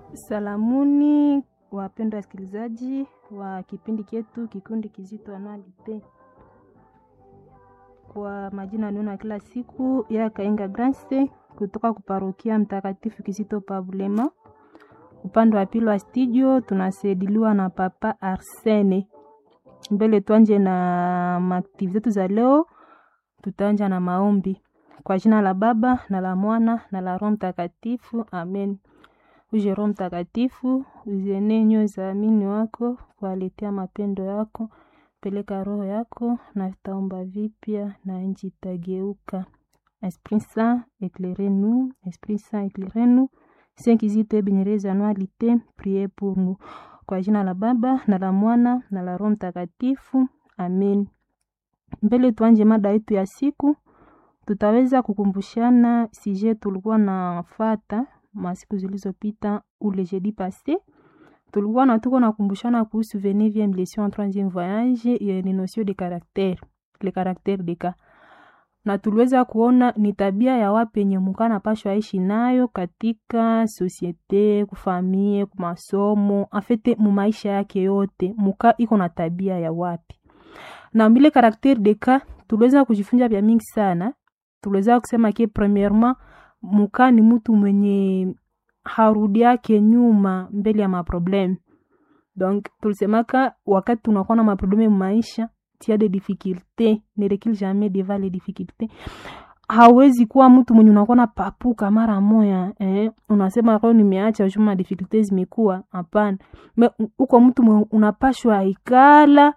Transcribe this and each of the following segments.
Salamuni wapendwa wasikilizaji wa kipindi chetu kikundi kizito Anualite. Kwa majina niona kila siku ya Kainga Grace kutoka kuparokia Mtakatifu Kizito Pabulema. Upande wa pili wa studio tunasaidiwa na Papa Arsene. Mbele tuanje na maaktivi zetu za leo, tutaanja na maombi kwa jina la Baba na la Mwana na la Roho Mtakatifu, amen. Uje Roho Mtakatifu, uzienee nyoyo za waamini wako, kuwaletea mapendo yako. Peleka roho yako na vitaomba vipya na nchi itageuka. Esprit Saint, éclairez-nous. Esprit Saint, éclairez-nous. Saint Kizito Ebenyereza Anualite, priez pour nous. Kwa jina la Baba na la Mwana na la Roho Mtakatifu, amen. Mbele tuanje mada yetu ya siku, tutaweza kukumbushana sije tulikuwa na fata masiku zilizopita ule jeudi passé tulikuwa na tuko nakumbushana kuhusu 29e leçon en 3e voyage ya ni notion de caractère le caractère de cas na tuliweza kuona ni tabia ya wapi yenye muka napashwa aishi nayo katika sosiete kufamie kumasomo afete mumaisha yake yote muka iko na tabia ya wapi na mbile caractère de cas tuliweza kujifunza vya mingi sana tuliweza kusema ke premièrement muka ni mtu mwenye harudi yake nyuma mbele ya maprobleme donc tulisemaka wakati tunakuwa na maprobleme maisha tia de difficulté ne recule jamais devant les difficultés hawezi kuwa mtu mwenye unakuwa na papuka mara moya eh? unasema leo nimeacha juma difficulté zimekuwa hapana uko mtu mwenye unapashwa ikala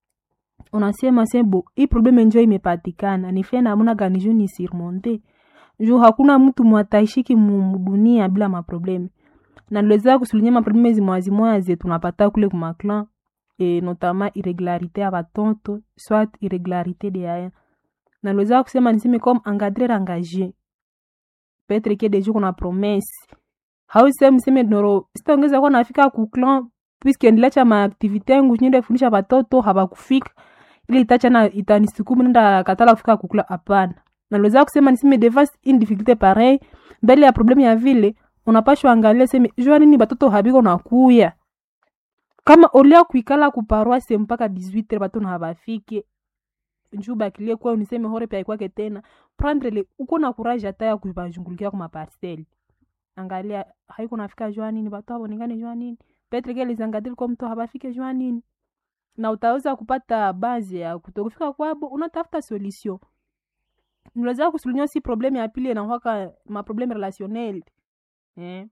unasema sebo hii probleme njo imepatikana nife namuna gani juu ni surmonte juu hakuna mtu mwataishiki mudunia bila maprobleme na niliweza kusulinya maprobleme zimwazimoya ze tunapata kule kumaklan e, notama irregularité ya batonto soit irregularité de aya na niliweza kusema niseme comme engadrer engagé petre ke deju kuna promesse hausemi seme noro sitaongeza kuwa nafika kuklan puisque ndilacha maaktivité yangu nyende fundisha batoto habakufika ili itachana itanisukuma nenda katala kufika kukula hapana naliweza kusema niseme devant une difficulté pareil mbele ya problème ya vile unapashwa angalia seme jua nini batoto habiko nakuya kama olia kuikala kuparoise mpaka 18 batoto habafike njuu bakilie kwa uniseme hore pia kwake tena prendre le uko na courage hata ya kubajungulikia kwa maparcelle angalia haiko nafika jua nini batoto habonekane jua nini petre ke lizangadili kwa mtu habafike jua nini na utaweza kupata bazi ya kutokufika kwabo unatafuta solution unaweza kusulinya si probleme ya pili inakwaka maprobleme relationnel eh?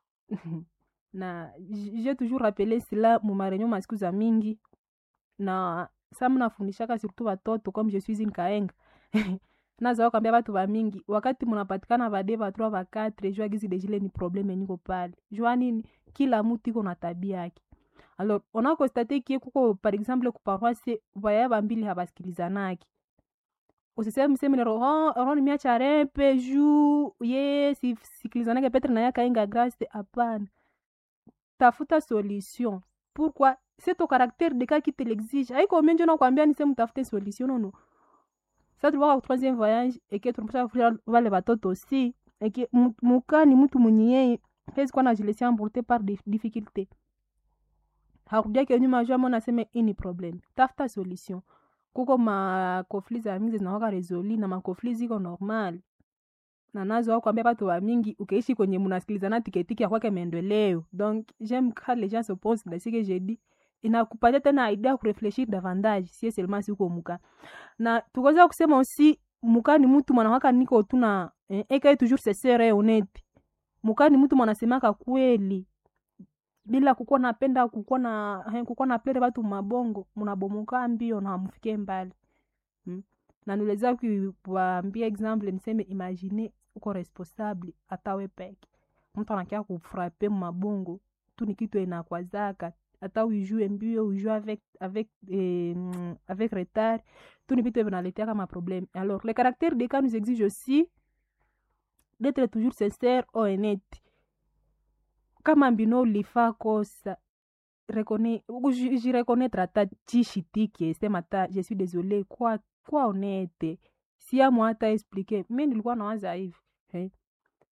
na j'ai toujours rappelé cela mumarenyo masiku za mingi na sa mnafundishaka surtout watoto comme je suis une kaenga nazawa kwambia batu bamingi wakati munapatikana bade batroi bakatre jua gizi dejile ni probleme niko pale jua nini kila mutu iko na tabia yake alors on a constaté kie kuko par exemple kuparoise vaya bambili habasikilizanaki usiseme mseme roho roho nimeacha repe juu ye sisikilizanake petre naye akainga grace hapana tafuta solution pourquoi c'est ton caractère de cas qui te l'exige haiko menjo nakwambia nise mtafute solution nono sa tulikuwa kwa troisième voyage eke tunapasha kufundisha wale watoto aussi eke muka ni mtu mwenye yeye hezi kuwa najilesia emporte par des difficultés hakudiake nyuma jua mona aseme ini problem tafuta solution kuko makofli za mingi zinawaka resoli na makofli ziko normal na nazo kwambia batu wa mingi ukeishi kwenye munasikilizana tiketiki ya kwake maendeleo donc j'aime quand les gens se posent dans ce que j'ai dit inakupatia tena idea ya kurefleshir davantage sie seulement siko muka na tukaweza kusema aussi muka ni mtu mwanawaka niko tuna eh, eka toujours se sere honnête muka ni mtu mwanasemaka kweli bila kukuwa napenda kukuwa na eh, kukuwa na plere batu mabongo munabomoka mbio na hamufike mbali hmm? na niweza kuwaambia example niseme imagine uko responsable hata we peke mtu anakia kufrape mabongo tu ni kitu enakwazaka hata uijue mbio uijue avec avec eh, avec retard tu ni vitu vinaletea kama problème alors le caractère des cas nous exige aussi d'être toujours sincère au honnête kama mbino ulifaa kosa reconnais jireconnaître hata chishitike sema ta je suis désolé kwa kwa honnête siamu hata explique mi nilikuwa nawaza hivi eh?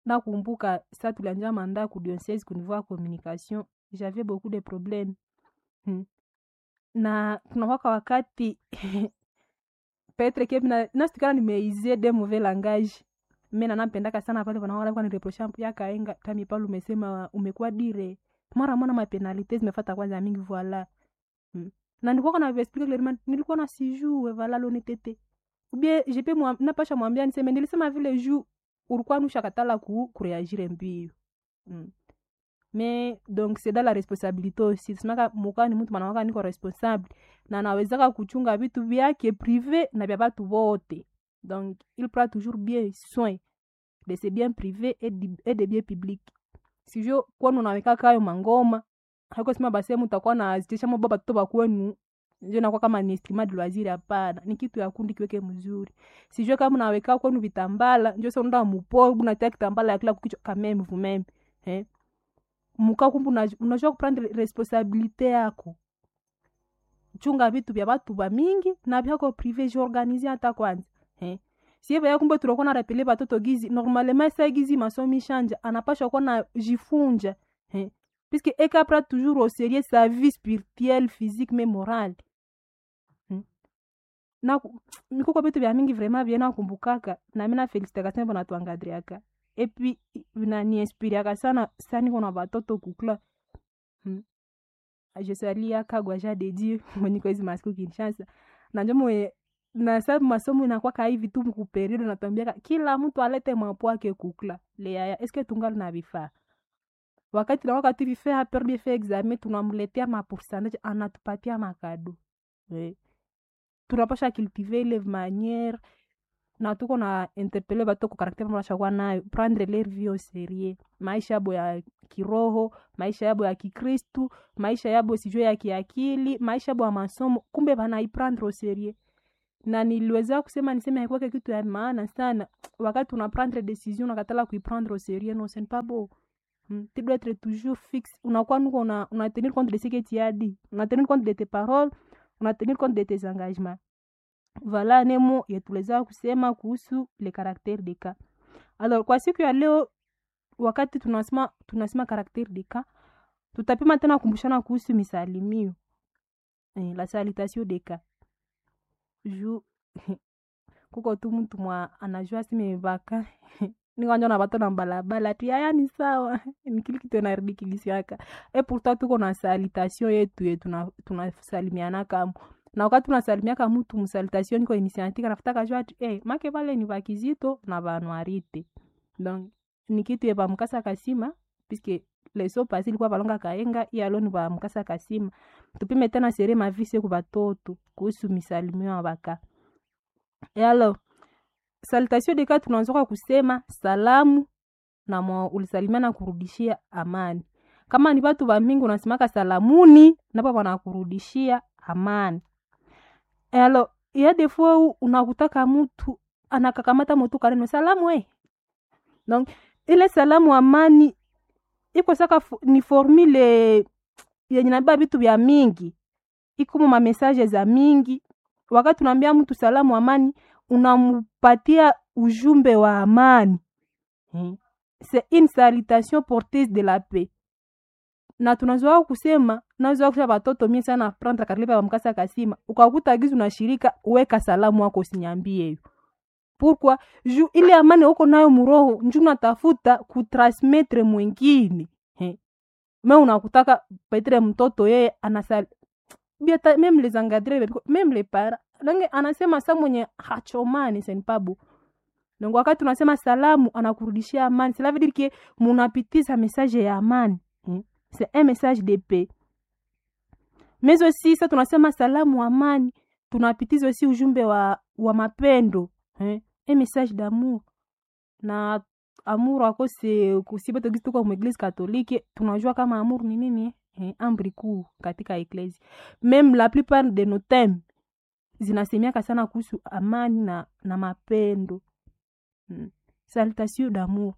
nakumbuka sa tulianja manda ku diocese ku niveau ya communication j'avais beaucoup de problème hmm. na tunakwaka wakati petre ke na nasitikana nimeizie de mauvais langage mi nanampendaka sana pale wanaoa nireprocha yakaenga tami pale umesema umekuwa dire mara mwana mapenalite zimefata kwanza mingi voila hmm. na nilikuwa na explique clairement nilikuwa na sijue vala lonetete ubie jepe mwa, napasha mwambia niseme nilisema vile juu ulikuwa nusha katala ku kureagire mbio mm. mais donc c'est dans la responsabilité aussi simaka muka ni mtu manawaka niko responsable na nawezaka kuchunga vitu vyake privé na vya batu vote donc il prend toujours bien soin de ses biens privés et, di, et de biens publics sijo kwanu unaweka kayo mangoma haiko sema basi mutakuwa na zitisha mbo batoto bakwenu njo nakuwa kama ni estima de loisir hapana ni kitu ya kundi kiweke mzuri sijue kama naweka kwenu vitambala njo sasa unaenda mupo unatia kitambala ya kila kukichwa kameme vumeme eh muka kumbu unajua kuprendre responsabilite yako chunga vitu vya batu ba mingi na vyako prive jiorganize hata kwanza eh sieve ya kumbe tunakuwa na rapele batoto gizi normalement sa gizi masomi shanja anapasha kuwa na jifunja eh puisque eka pra toujours au sérieux sa vie spirituelle physique mais morale hmm? na mikuko vitu vya mingi vraiment vye nakumbukaka na mi nafelisitaka sana bona tuangadriaka epi vinaniinspiriaka sana saniko na batoto kukla hmm? je salia kagwa ja de dieu mwenyiko hizi masiku kinshasa nanjo mwe na sa masomo inakwaka hivi tu mkuperiode natwambiaka kila mtu alete mwapo wake kukla leaya eske tungali na vifaa wakati na wakati vifaa perdi fe examen tunamletea mapourcentage anatupatia makado eh. tunapasha cultive ile manière na tuko na interpele bato ku karakter mnashakuwa nayo prendre leur vie au sérieux maisha yabo ya kiroho maisha yabo ya kikristu maisha yabo sijue ya kiakili maisha yabo ya masomo kumbe banaiprendre au sérieux na niliweza kusema niseme haikuwake kitu ya maana sana wakati una prendre decision unakatala kuiprendre au sérieux no c'est pas beau hmm. tu dois être toujours fixe unakuwa nuko una, una tenir compte de ce que tu as dit una tenir compte de tes paroles una tenir compte de tes engagements voilà nemo yetuweza kusema kuhusu le caractère de cas alors kwa siku ya leo wakati tunasema tunasema caractère de cas tutapima tena kumbushana kuhusu misalimio eh, la salutation de cas ju kuko tu mtu mwa anajua simevaka nikwanja na bato na balabala ti aya ni sawa nikili kitu enarudikilisiaka e pourtant tuko na salutation yetu ye tunasalimiana kama na wakati unasalimiaka mtu msalutation niko initiative nafutaka jua ati eh make vale ni vakizito na vanwarite donc ni kitu ye vamukasa kasima puisque leso pasi ilikuwa valonga kaenga iyalo ni vamukasa kasima tupime tena sere mavise ku vatoto kuhusu misalimio ya vaka e alors salutation deka tunaanzoka kusema salamu na mwa ulisalimia na kurudishia amani kama ni vatu va mingi unasemaka salamuni napo wanakurudishia amani alo ya defo unakutaka mtu anakakamata motu kaneno salamu we donc ile salamu amani iko saka ni formule yenye nabeba vitu vya mingi ikumo mamessage za mingi wakati unaambia mtu salamu amani unamupatia ujumbe wa amani hmm. c'est une salutation porteuse de la paix na tunazoa kusema nazoa kusha watoto mie sana prendre karlipa wa mkasa kasima ukakuta gizu na shirika weka salamu wako usinyambie hiyo pourquoi ju ile amani uko nayo muroho nju natafuta kutransmettre mwingine me unakutaka petre mtoto yeye anasal biata meme les engadre meme les para nange anasema sa mwenye hachomani senpabu donc wakati unasema salamu anakurudishia amani cela veut dire que munapitiza message ya amani hmm? c'est un message de paix mais aussi sa tunasema salamu amani tunapitiza aussi ujumbe wa, wa mapendo eh? un message d'amour na amour akose kusibetogisi tuko mueglise katolike tunajua kama amour ni nini eh? amri kuu katika eklesi meme la plupart de nos thèmes zinasemiaka sana kuhusu amani na, na mapendo hmm. salutation d'amour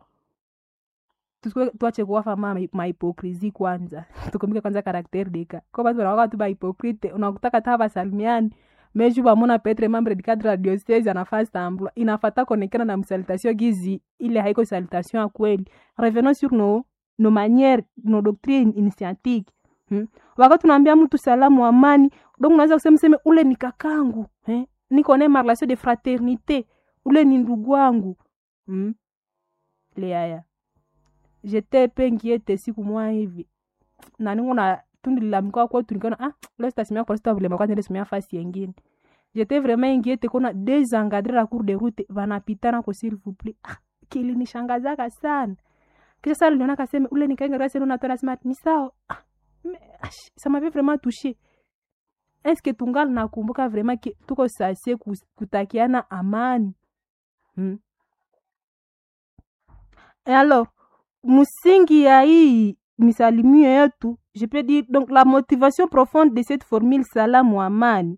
tuache kuwafa ma mahipokrisi kwanza tukumbuke kwanza karakter deka ko batu wanawaka tu bahipokrite unakutaka ta basalimiani mais ju bamona petre membre du cadre ya diocese anafaa sambla inafata konekana na msalutation gizi ile haiko salutation ya kweli revenons sur nos nos manières nos doctrines initiatiques hmm? wakati unaambia mtu salamu amani donc unaweza kusema seme ule ni kakangu eh? niko naye marelation de fraternité ule ni ndugu wangu hmm? leaya jete pe ngiete siku mwa hivi na ningo na tundilamika kwetu nikaona ah leo sitasimia kwa sababu vile kwanza nisimia fasi yengine jete vraiment ingiete kona desencadrer la cour de route vanapitana ko s'il vous plaît ah kilinishangazaka sana kisha sasa niliona kaseme ule nikainga rasi ndio natoa smart ni sawa ah, mais, ah, ça m'avait vraiment touché est-ce que tungali nakumbuka vraiment que tuko sase kutakiana amani hmm? Et alors msingi ya hii misalimio yetu je peux dire donc la motivation profonde de cette formule salamu amani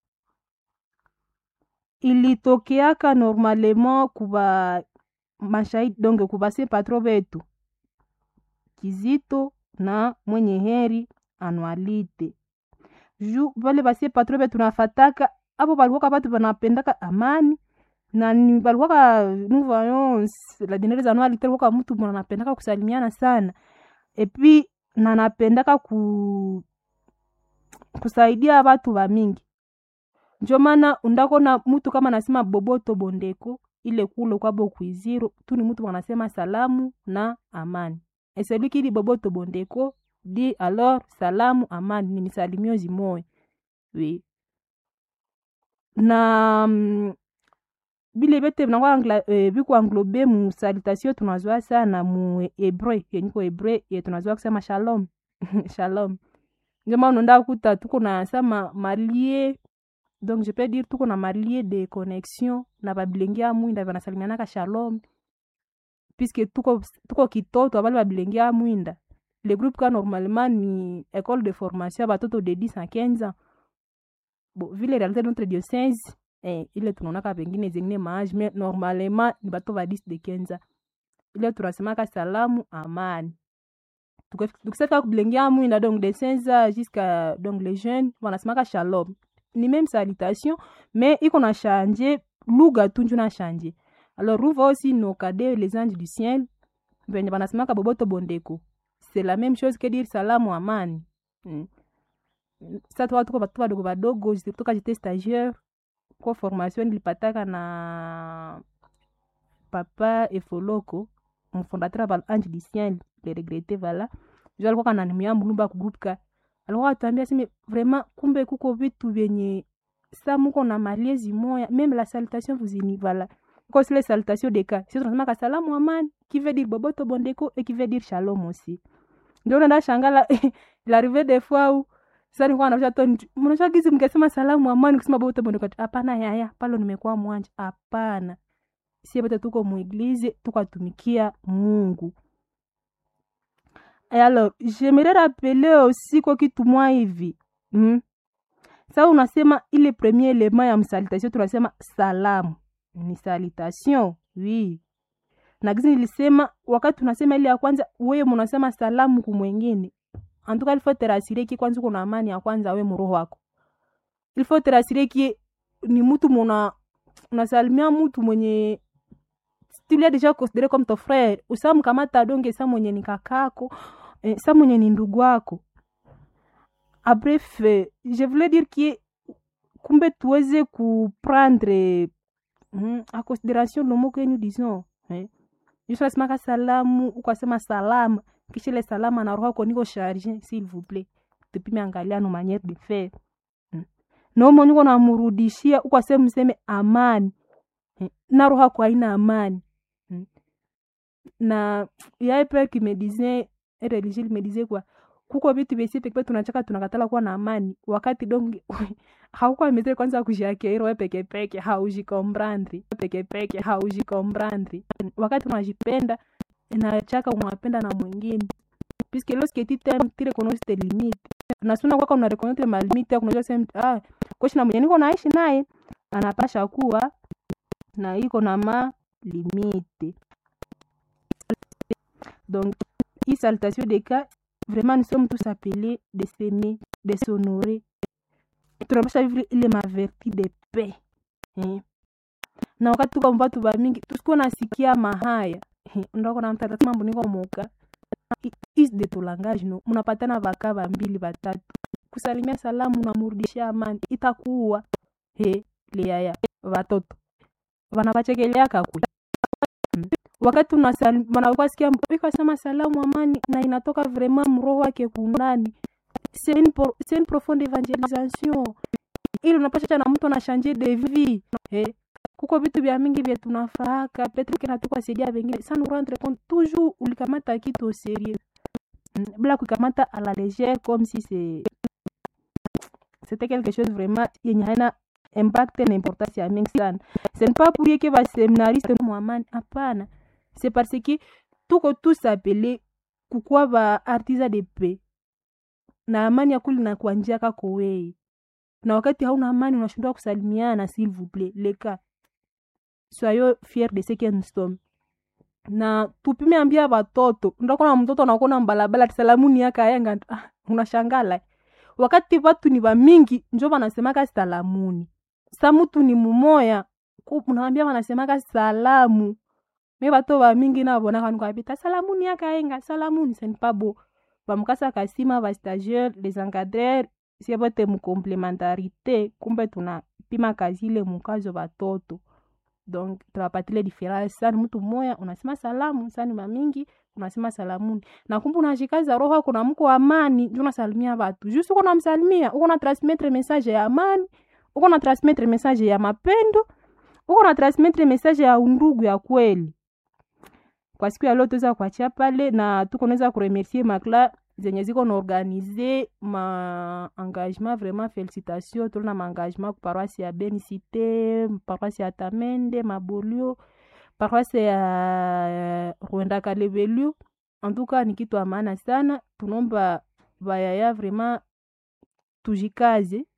ilitokeaka normalement kuba mashahidi donc kubase patro betu kizito na mwenye heri anualite ju vale basie patro betu nafataka apo balikuwaka batu banapendaka amani na ni balikuwaka nous voyons la dernière anualite alikuwaka mtu mwana anapendaka kusalimiana sana epuis na napendaka ku kusaidia batu bamingi njo maana undakona mutu kama nasema boboto bondeko ile kule kwabo kuiziro tu ni mutu wanasema salamu na amani et celui qui dit boboto bondeko dit alors salamu amani ni misalimio zimoya oui na mm, bile bete binakwa eh, bikuanglobe mu salutation tunazwa sana mu hebreu yenyiko hebreu ye tunazwa kusema shalom shalom ndio maana unaenda kuta tuko na sama malie donc je peux dire tuko na malie de connexion na babilenge ya mwinda banasalimianaka shalom puisque tuko, tuko kitoto abali babilenge ya mwinda le groupe ka normalement ni école de formation ya batoto de 10 à 15 ans bon vile réalité de notre diocèse eh, ile tunaonaka pengine zengine maage mais normalement ni bato ba 10 de 15 ans ile tunasemaka salamu amani tukisafika kubilenge ya mwinda donc de 16 ans jusqu'à donc les jeunes wanasemaka shalom ni même salutation mais iko na change lugha tu njo na change alors ruva aussi nos cadets les anges du ciel venye banasemaka boboto bondeko c'est la même chose que dire salamu amani mm. sa tuka tuko batu badogo badogo toka jete stagiaire kwa formation nilipataka na papa efoloko mfondateur ba ange du ciel le regrette vala jo alikuwa kananimia mulumba ku groupe ka alikuwa atuambia seme vraiment kumbe kuko vitu vyenye sa muko na maliezi moya même la salutation vous ini vala ko sile salutation de cas sisi tunasema kasalamu amani qui veut dire boboto bondeko et qui veut dire shalom aussi ndio unaenda shangala l'arrivée des fois où sasa nilikuwa naosha toni mnaosha gizi mkasema salamu amani kusema boboto bondeko hapana yaya palo nimekuwa mwanja hapana sie bote tuko muiglize tukatumikia Mungu Et alors, j'aimerais rappeler aussi kwa kitu mwa hivi mm. Sa unasema ile premier element ya msalutation tunasema salamu ni salutation oui. Na gizi nilisema wakati tunasema ile ya kwanza, wewe munasema salamu kumwengine, antuka il faut te rassurer ki kwanza kuna amani ya kwanza we muroho wako. Il faut te rassurer ki ni mtu muna unasalimia mtu mwenye tu l'as déjà considéré comme ton frère usamkamata donge sa mwenye ni kakako eh, sa mwenye ni ndugu wako a bref eh, je voulais dire que kumbe tuweze kuprendre mm, a considération le mot que nous disons eh. jusasimaka salamu ukasema salama kisha ile salama na roho niko charge s'il vous plaît tupime angalia no manière de faire mm. nomo niko namurudishia ukasema mseme amani eh, na roho yako haina amani na yaye père qui me disait religieux me disait quoi kuko vitu vyesi pekee tunachaka tunakatala kuwa na amani wakati donge haukuwa metre kwanza kujiakeiro we peke peke haujikombrandri peke peke haujikombrandri wakati unajipenda inachaka unapenda na mwingine puisque lorsque tu t'aimes tu reconnais tes limites na suna kwaka una reconnaître ma limite kunajua sema ah koshi na mwenye niko naishi naye anapasha kuwa na iko na ma limite donc hii salutation de cas vraiment nous sommes tous appelés de s'aimer de s'honorer tunapasha vivre ile maverti de paix eh. na wakati tuko mbatu ba mingi tusikuwa nasikia mahaya eh, ndako na mtata mambo niko moka I- is de to langage no mnapatana baka ba mbili batatu kusalimia salamu namurudishia amani itakuwa he liaya watoto wanapachekeleaka kwe Mm. wakati unasal- wanakwasikia ikasema salamu amani na inatoka vraiment mroho wake kunani c'est une, pro- c'est une profonde evangelisation ili unapasha na mtu anashanje de vie eh, kuko vitu vya mingi vya tunafaaka petre kena tukwasaidia vengine sa nous rendre compte toujours ulikamata kitu au sérieux Mm, bila kuikamata à la légère comme si c'est c'était quelque chose vraiment yenye haina impact na importance ya mingi sana ce n'est pas pour rien que baseminariste mwamani hapana c'est parce que tuko tous appelé kukuwa ba artisa de paix na amani ya kuli na kwa njia kako wei na wakati hauna amani unashindwa kusalimiana s'il vous plaît leka soyons fiers de ce que nous sommes na tupime ambia watoto ndakona mtoto anakona mbalabala tisalamuni yaka ayenga ah, unashangala wakati watu ni wamingi njo wanasemaka salamuni sa mutu ni mumoya ku- unawambia wanasemaka salamu me bato bamingi nabonaka nikabita salamuni yaka ayenga salamuni ce n'est pas beau bamukasa kasima bastagiaire les encadreurs sie bote mukomplementarité kumbe tunapima kazi ile mukazo batoto donc tunapatile diference sani mtu mmoya unasema salamu sani mamingi unasema salamuni na kumbe unashikaza roho kuna mko amani ndio unasalimia watu juste uko namsalimia uko na transmettre message ya amani uko na transmettre message ya mapendo uko na transmettre message ya undugu ya kweli kwa siku ya leo tuweza kuachia pale na tuko naweza kuremercier makla zenye ziko na organize ma engagement vraiment félicitation tolina ma engagement ku paroisse ya benicité paroisse ya tamende mabolio paroisse ya rwenda kalebelu en tout cas ni kitu ya maana sana tunomba bayaya vraiment tujikaze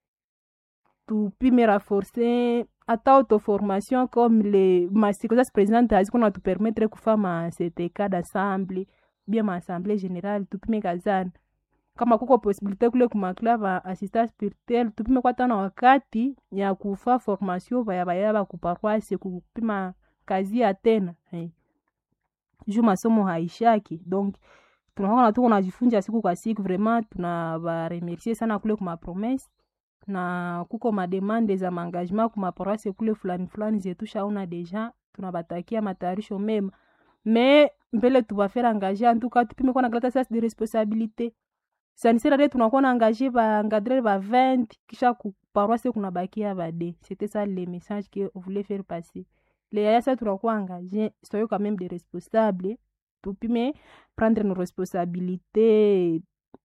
tupime renforcer ata autoformation comme le masikoza présidente aziko na tupermettre kufa ma ctk d'assemble bien ma assemblée générale tupime kazana kama kuko possibilité kule kumakla va assistance spirituelle tupime kwata na wakati ya kufa formation vaya vaya va kuparoise kupima kazi ya tena hey. juu masomo haishaki donc tunaona tuko najifunza siku kwa siku vraiment tunabaremercier sana kule kumapromese na kuko mademande za maengagement kumaparoise kule fulani fulani zetushaona deja tunabatakia matayarisho mema me mbele tubafere engage antuka tupime kuwa na kalata sasa de responsabilité sanisirade tunakuwa na engage baengadrer ba 20 kisha kuparoise kunabakia bade c'était ça le message que on voulait faire passer le yaya sa tunakuwa engage soyo quand même des responsables tupime prendre nos responsabilités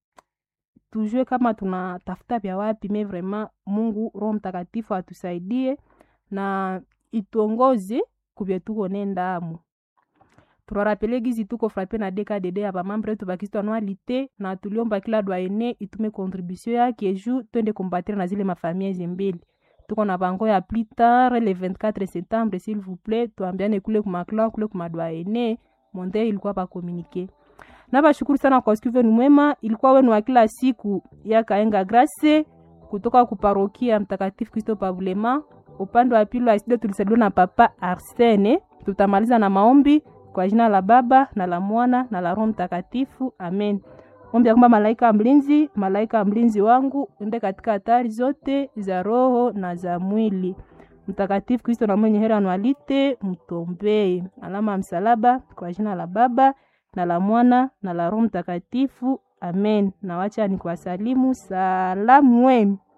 tujue kama tunatafuta vya wapi me vraiment mungu roho mtakatifu atusaidie na ituongoze kubye tuko nendamo turarapele gizi tuko frape na dkdd ya bamambre yetu bakristo anualite na tuliomba kila dwaene itume contribution yake ju twende kombatire na zile mafamia zimbili tuko na bango ya plus tard le 24 septembre s'il vous plaît tuambiane kule kumakla kule kumadwaene monde ilikuwa bakomunike na bashukuru sana kwa siku wenu mwema ilikuwa wenu wa kila siku ya kaenga grace kutoka kuparokia mtakatifu kristo pavulema upande wa pili wa studio tulisaliwa na papa arsene tutamaliza na maombi kwa jina la baba na la mwana na la roho mtakatifu amen ombi ya kwamba malaika wa mlinzi malaika wa mlinzi wangu ende katika hatari zote za roho na za mwili mtakatifu kristo na mwenye heri anualite mtombee alama ya msalaba kwa jina la baba na la mwana na la roho mtakatifu amen na wacha ni kuwasalimu salamu wenu